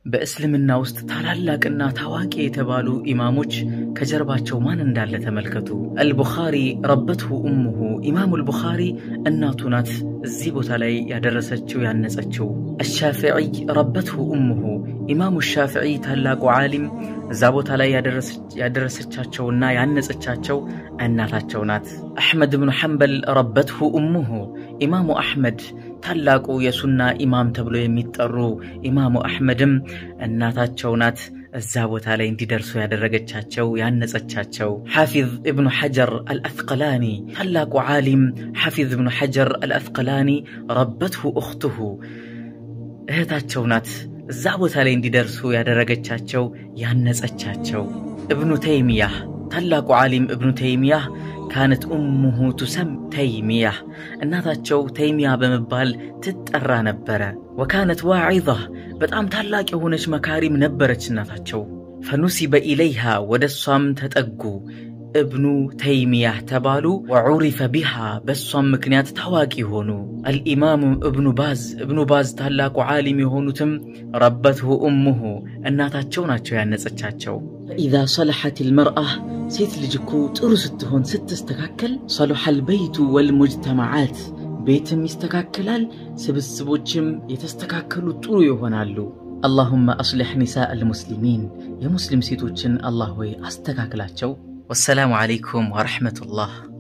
በእስልምና ውስጥ ታላላቅና ታዋቂ የተባሉ ኢማሞች ከጀርባቸው ማን እንዳለ ተመልከቱ። አልቡኻሪ ረበትሁ እሙሁ ኢማሙ አልቡኻሪ እናቱ ናት እዚህ ቦታ ላይ ያደረሰችው ያነጸችው። አሻፊዒይ ረበትሁ እሙሁ ኢማሙ ሻፊዒ ታላቁ ዓሊም እዛ ቦታ ላይ ያደረሰቻቸውና ያነጸቻቸው እናታቸው ናት። አሕመድ ብኑ ሐንበል ረበትሁ እሙሁ ኢማሙ አሕመድ ታላቁ የሱና ኢማም ተብሎ የሚጠሩ ኢማሙ አሕመድም እናታቸው ናት እዛ ቦታ ላይ እንዲደርሱ ያደረገቻቸው ያነጸቻቸው። ሓፊዝ እብኑ ሐጀር አልአስቀላኒ ታላቁ ዓሊም ሓፊዝ እብኑ ሐጀር አልአስቀላኒ ረበትሁ እኽትሁ እህታቸው ናት እዛ ቦታ ላይ እንዲደርሱ ያደረገቻቸው ያነጸቻቸው። እብኑ ተይሚያህ ታላቁ ዓሊም እብኑ ተይሚያህ ካነት ኡሙሁ ቱሰም ተይሚያህ እናታቸው ተይሚያ በመባል ትጠራ ነበረ። ወካነት ዋዒዛ በጣም ታላቅ የሆነች መካሪም ነበረች እናታቸው። ፈኑሲበ ኢለይሃ ወደ እሷም ተጠጉ እብኑ ተይሚያህ ተባሉ። ወዑሪፈ ቢሃ በእሷም ምክንያት ታዋቂ ሆኑ። አልኢማሙ እብኑ ባዝ እብኑ ባዝ ታላቁ ዓሊም የሆኑትም ረበትሁ እሙሁ እናታቸው ናቸው ያነጸቻቸው። ፈኢዛ ሰለሐት ልመርአ ሴት ልጅ እኮ ጥሩ ስትሆን ስትስተካከል፣ ሰሉሐል በይቱ ወልሙጅተማዓት ቤትም ይስተካከላል፣ ስብስቦችም የተስተካከሉ ጥሩ ይሆናሉ። አላሁመ አስሊሕ ኒሳء አልሙስሊሚን የሙስሊም ሴቶችን አላህ ሆይ አስተካክላቸው። ወሰላሙ ዓለይኩም ወረሕመቱላህ